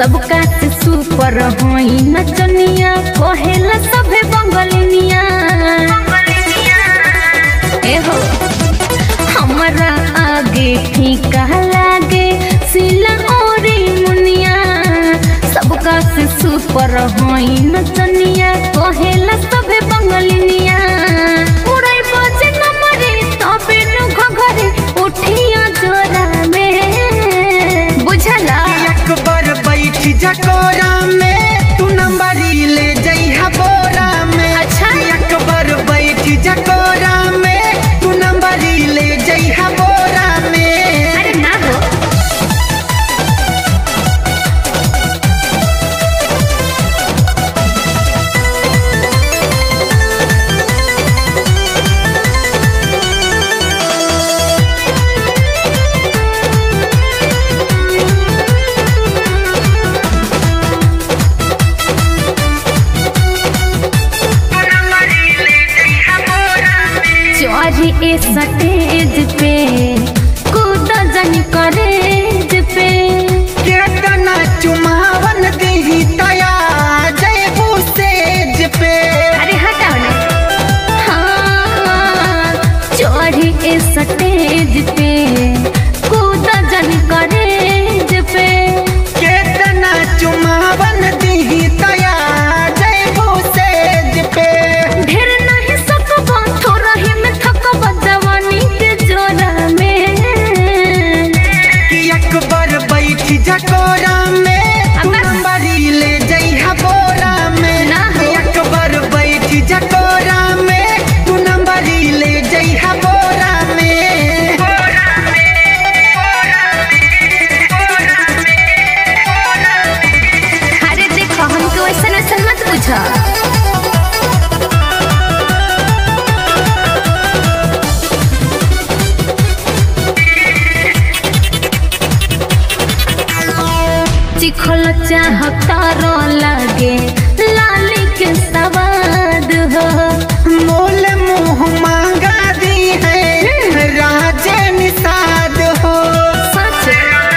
सबका से सुपर होई नचनिया कहेला सभे बंगलिनिया एहो हमरा आगे फीका लागे सिला ओरी मुनिया सबका से सुपर होई नचनिया कहेला सभे बंगलिनिया उड़ै बजे नमरे तबे नु घघरे उठिया जोरा में बुझला अकबर बैठ जकोरा में तू नंबरी ले जइहा बोरा में अच्छा। अकबर बैठ जकोरा में तू नंबरी ले जइहा बोरा में अरे ना हो चोरी ए सटेज पे कूद जन करेज पे केतना चुमावन दीही तया जयबू सेज पे अरे हटाओ ना हाँ चोरी ए सटेज पे कूद जन करेज पे केतना चुमावन दीही तया जयबू सेज पे ढेर नहीं सकबो थोड़ा ही में थकबो जवानी के जोरा में कि अकबर बैठ जकोरा में तू अगर- नंबरी ले जइहा बोरा में ना हो। कि अकबर बैठ जकोरा में तू नंबरी ले जइहा बोरा में अरे देखो हमको वैसन वैसन मत पूछो चिखल चाहता रो लागे लाली के सवाद हो मोल मुँह मांगा दी है राजे निषाद हो सच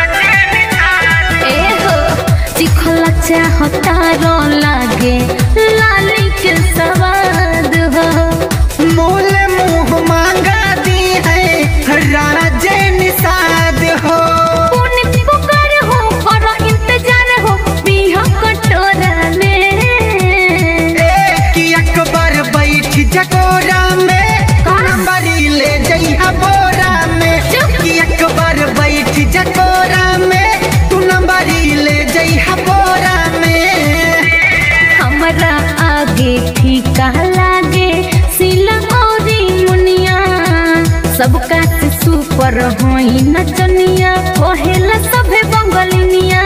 ए हो चिखल चाहता रो लागे लाली के सवाद हो मोल मुँह मांगा दी है राजे निषाद हो पुनित पुकार हो करो इंतजार हो बिहा कटोरा में ए कि अकबर बैठ जकोरा में तू नंबरी ले जइहा बोरा में कि अकबर बैठ जकोरा में तू नंबरी ले जइहा बोरा में हमरा आगे ठीका लागे सिला औरी मुनिया सबका से सुपर होई नचनिया कहेला सभे बंगलिनिया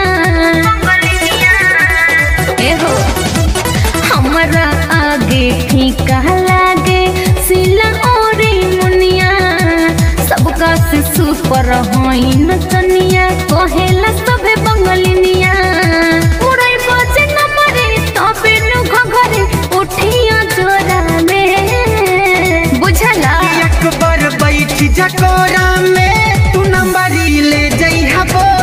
एहो हमरा आगे ठीका लागे सिला औरी मुनिया सबका से सुपर होई नचनिया कहेला सभे बंगलिनिया उड़ै बजे नमरे तबे नु घघरे उठिया जोरा में बुझला कि अकबर बैठ जकोरा में तू नंबरी ले जइहा बोरा